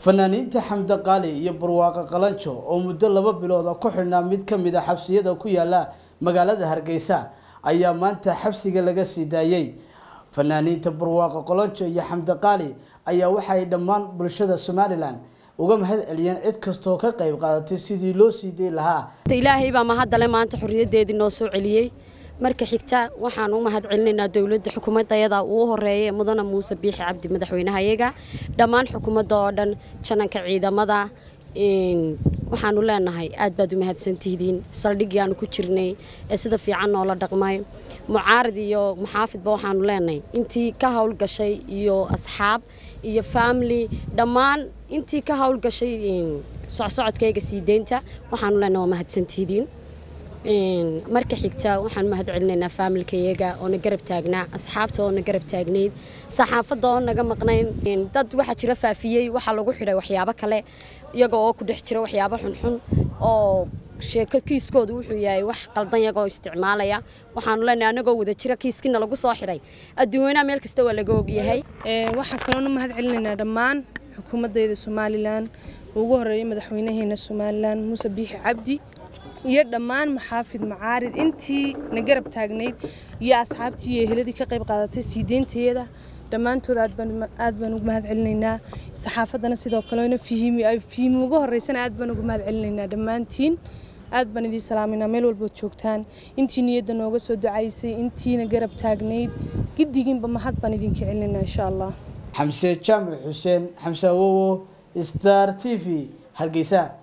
fanaaniinta xamde qaali iyo barwaaqo qalanjo oo muddo laba bilooda ku xidhnaa mid ka mid a xabsiyada ku yaala magaalada hargeysa ayaa maanta xabsiga laga sii daayey fanaaniinta barwaaqo qalanjo iyo xamde qaali ayaa waxay dhammaan bulshada somalilan uga mahad celiyeen cid kastoo ka qayb qaadatay sidii loo sii day lahaa ilaahay baa mahadale maanta xorriyadeedii noo soo celiyey marka xigta waxaan u mahad celinaynaa dowladda xukuumadayada uu horeeyay mudane muuse biixi cabdi madaxweynahayaga dhammaan xukuumadda oo dhan jananka ciidamada waxaanu leenahay aad baad u mahadsantihidiin saldhiggii aanu ku jirnay ee sida fiican noola dhaqmay mucaarad iyo muxaafidba waxaanu leenahay intii ka howlgashay iyo asxaab iyo family dhammaan intii ka howlgashay socsocodkayga sii deynta waxaanu leenahay waa mahadsantihidiin marka xigta waxaan mahad celinaynaa faamilkayaga oo na garab taagnaa asxaabta oo na garab taagnayd saxaafadda oo naga maqnayn dad waxaa jira faafiyey waxaa lagu xidhay waxyaabo kale iyaga oo ku dhex jira waxyaabo xunxun oo sheeko kiiskooda wuxuu yahay wax qaldan yagoo isticmaalaya waxaanu leenahay anagoo wada jira kiiskina lagu soo xidhay adduunyanaha meel kasta waa laga ogyahay waxaan kaloona mahad celinaynaa dhammaan xukuumaddayda somalilan ugu horeeyay madaxweynaheena somalilan muuse biixi cabdi iyo dhammaan maxaafid macaarid intii na garab taagnayd iyo asxaabtii iyo eheladii ka qayb qaadatay sii deynteeda dhammaantood aad baan ugu mahad celinaynaa saxaafaddana sidoo kalena fihiimi ugu horeysana aad baan ugu mahad celinaynaa dhammaantiin aad baan idiin salaaminaa meel walbood joogtaan intii niyadda nooga soo ducaysay intiina garab taagnayd giddigiinba mahad baan idinka celinaynaa insha allah xamse jaamac xuseen xamse awowo star t v hargeysa